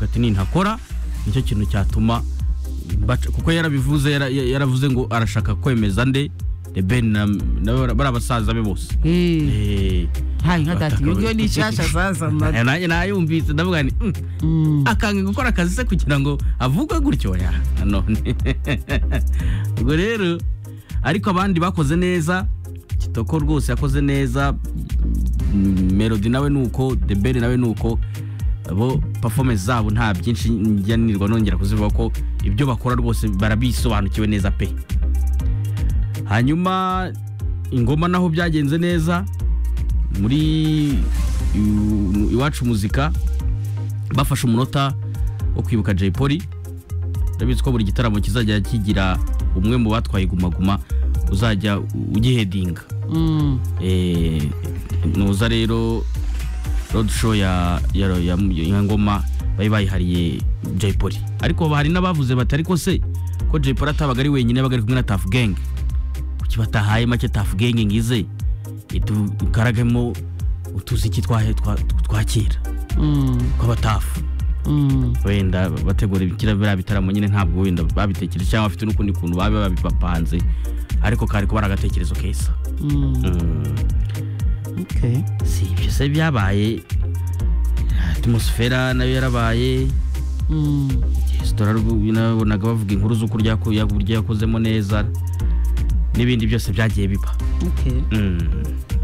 ati nintakora nicyo kintu cyatuma baca- kuko yarabivuze yara- yaravuze ngo arashaka kwemeza nde ben bari basaza be bose Eh, Eh, hayi nka dati bataka- iyo ni nshyashya zazana nanjye nayumvise ndavuga nti "Mm, Mm. akanga gukora akazi se kugira ngo avugwe gutyo ya none ubwo rero ariko abandi bakoze neza kitoko rwose yakoze neza mm, melody nawe nuko debere nawe nuko bo performance zabo nta byinshi njya nirwa nongera kuzivuga ko ibyo bakora rwose barabisobanukiwe neza pe hanyuma ingoma naho byagenze neza muri iw- iwacu muzika bafashe umunota wo kwibuka Jay Polly ndabizi ko buri gitaramo kizajya kigira umwe mu batwaye gumaguma uzajya ugihedinga Mm. Eh, nuza rero road show ya ya, ya, ya ngoma bari bayihariye Jay Polly ariko hari n'abavuze bati ariko se ko Jay Polly atabaga ari wenyine yabaga ari kumwe na Tuff Gang kuki batahaye make Tuff Gang ngize idukaragemo utuziki twa twa- twa kera Mm. tw'abatafu Mm. wenda bategura ibikira biriya bitaramo nyine ntabwo wenda babitekereje cyangwa bafite n'ukundi kuntu babe babipapanze ariko kari kuba ari agatekerezo keza Mm. Mm, Okay. si ibyo se byabaye atmosfera nayo yarabaye Mm. resitora rwo- nabonaga bavuga inkuru z'uko ryako- ya- uburyo yakozemo neza n'ibindi byose byagiye biba Okay. Mm,